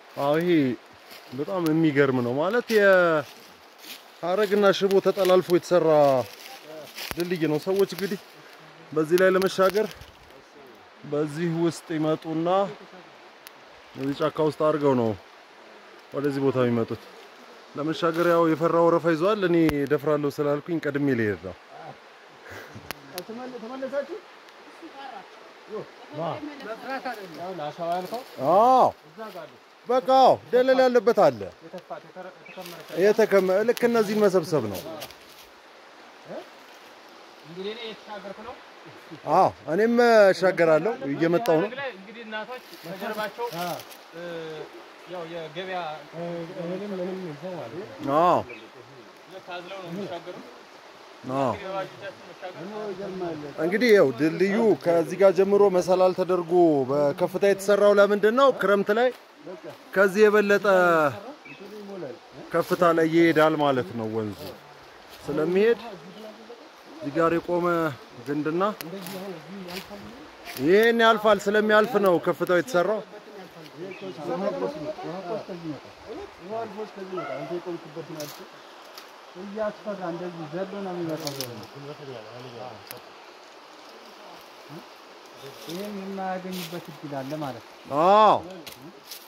አዎ ይሄ በጣም የሚገርም ነው ማለት የሀረግና ሽቦ ተጠላልፎ የተሰራ ድልድይ ነው። ሰዎች እንግዲህ በዚህ ላይ ለመሻገር በዚህ ውስጥ ይመጡና እዚህ ጫካ ውስጥ አድርገው ነው ወደዚህ ቦታ የሚመጡት። ለመሻገር ያው የፈራ ወረፋ ይዟል። እኔ ደፍራለሁ ስላልኩኝ ቀድሜ ልሄድ ነው። ተመለሳችሁ? አሸዋ ያልከው አዎ እዛ ጋር አለ። በቃ አዎ፣ ደለል ያለበት አለ። የተፋ- የተረ- የተከመረ የተከመ ልክ እነዚህን መሰብሰብ ነው። እንግዲህ እኔ የተሻገርኩ ነው። አዎ እኔም እሻገራለሁ እየመጣሁ ነው። ሀረግ ላይ እንግዲህ እናቶች ከጀርባቸው እ፣ ያው የገበያ እህልም ምንም ይዘው ማለት ነው። አዎ ታዝለው ነው የሚሻገሩት። አዎ እንግዲህ በባጃጃችን መሻገር እንግዲህ ያው ድልድዩ ከዚህ ጋር ጀምሮ መሰላል ተደርጎ በከፍታ የተሰራው ለምንድን ነው? ክረምት ላይ ከዚህ የበለጠ ከፍታ ላይ ይሄዳል ማለት ነው። ወንዙ ስለሚሄድ እዚህ ጋር የቆመ ግንድና ይህን ያልፋል። ስለሚያልፍ ነው ከፍታው የተሰራው። እያስፈራ እንደዚህ ዘሎ ነው የሚመጣው። ይህን የማያገኙበት እድል አለ ማለት ነው። አዎ